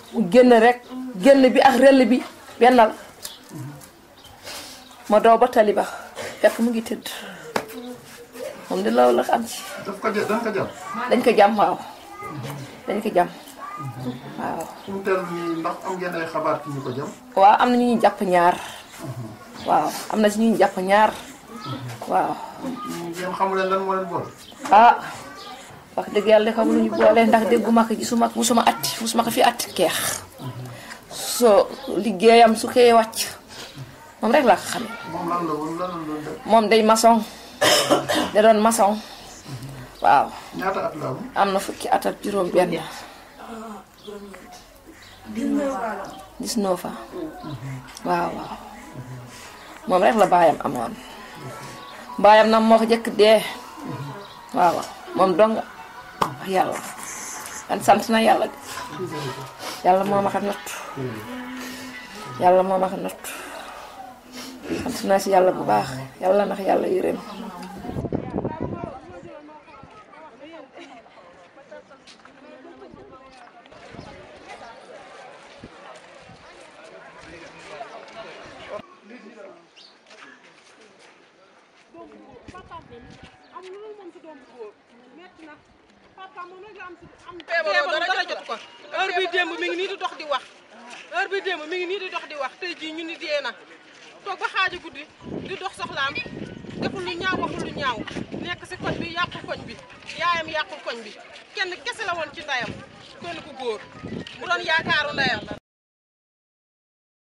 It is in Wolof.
mu génn rek génn bi ak rell bi benn la ma doo ba tali ba fekk mu ngi tëdd moom de loolu la am ci daf ko jë dañ ko jàpp. dañ ko jàmm waaw dañ ko jàmm waaw fu mu teel nii ndax am ngeen ay xabaar ci ñu ko jëm. waaw am na ñu ñu jàpp ñaar waaw am na si ñu ñu jàpp ñaar waaw ngeen xamu leen lan moo leen boole. ah wax dëgg yàlla xam lu ñu boole ndax dégguma ko gisuma ko musuma atti musuma ko fi atti keex soo liggéeyam su koy wàcc moom rek laa ko xamee moom lan la woon lan la doon def. moom day maçon da doon maçon waaw ñaata at la am. am na fukki at ak juróom benn 19 ans waaw waaw moom rek la baayam amoon baayam nag moo ko jëkk dee waaw moom dong wax yàlla kan sant na yàlla de yàlla moo ma ko nattu yàlla moo ma ko nattu sant naa si yàlla bu baax yàlla ndax yàlla yërëm feebaroo dara jot ko heure bi démb mi ngi nii di dox di wax heure bi démb mi ngi nii di dox di wax tey jii ñu ni dee na toog ba xaaji guddi di dox soxlaam deful lu ñaaw waxul lu ñaaw nekk si koñ bi yàqul koñ bi yaayam yàqul koñ bi kenn kese la woon ci ndeyam kenn ku góor mu doon yaakaaru ndeyam